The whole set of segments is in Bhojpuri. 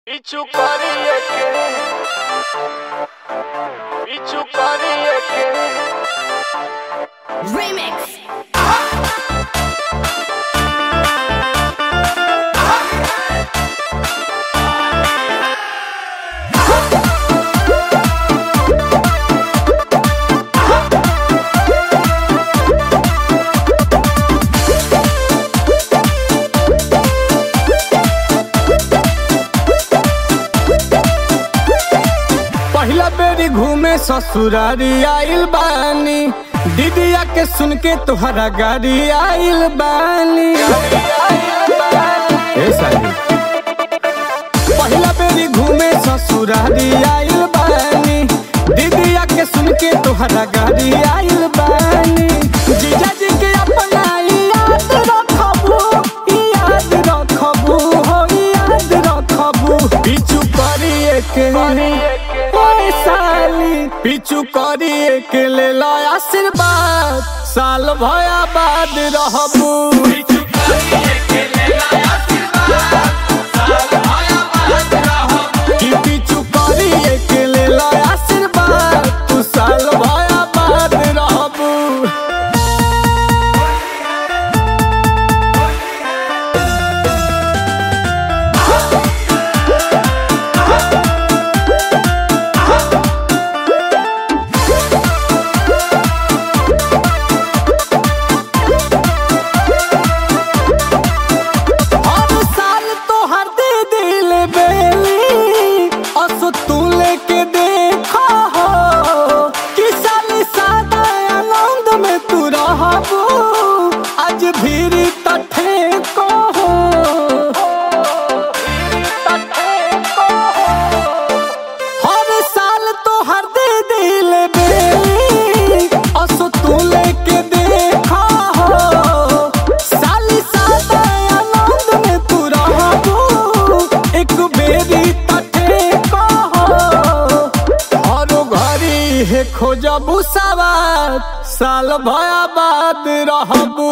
পিছু করিয়ে কে পিছু করিয়ে কে Remix. पहिला बेरी घूमे ससुरारी आइल बानी दीदिया के सुन के तुहरा गाड़ी आइल बानी ए साली पहिला बेरी घूमे ससुरारी आइल बानी दीदिया के सुन के तुहरा गाड़ी आइल बानी जीजा जी के अपना याद रखबू याद रखबू हो याद रखबू पिछु करिए के ओए साली पिछु करिए के ले लो आशीर्वाद साल भया बाद रहबू कि पिछु करिए के ले लो आशीर्वाद तू साल भया बाद रहबू हर साल तोहर दे दिल बेली असो तू लेके देखा हो कि साली सादा आनंद में तू रहबू आज भीड़ तठे को हो हर साल तोहर दे दिल बेली असो तू लेके देखा हो साली सादा आनंद में तू रहबू एक बेरी तटे कहो हरो घरी हे खोजबू सवार साल भया बाद रहबू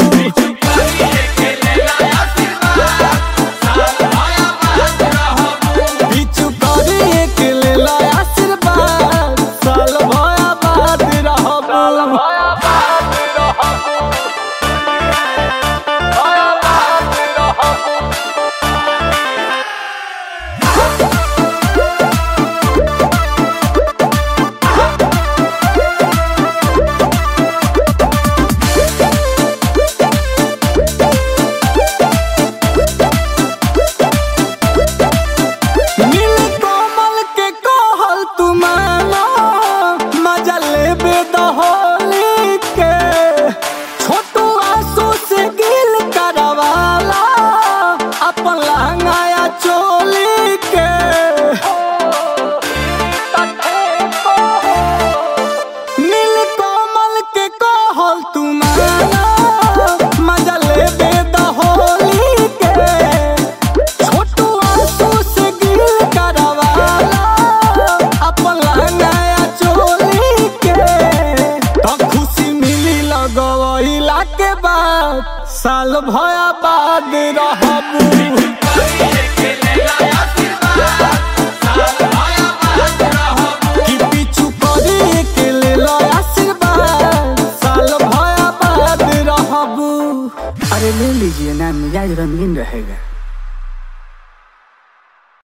पिछु करिए के ले लो आशीर्वाद साल भया बाद रहबू नील कोमल के कहल तू मानो मजा लेबे दहोली के छोटू आंसू से गिल करवाला अपन लहंगाया चोली के नील कोमल के कहल तू मानो मजा लेबे दहोली के छोटू आंसू से गिल करवाला अपन नया चोली के तो खुशी मिली लगवैला के बाद साल भया बाद रहबू कि पिछु करिए के ले लो आशीर्वाद साल भया बाद रहबू अरे ले लीजिए ना मिजाज रंगीन रहेगा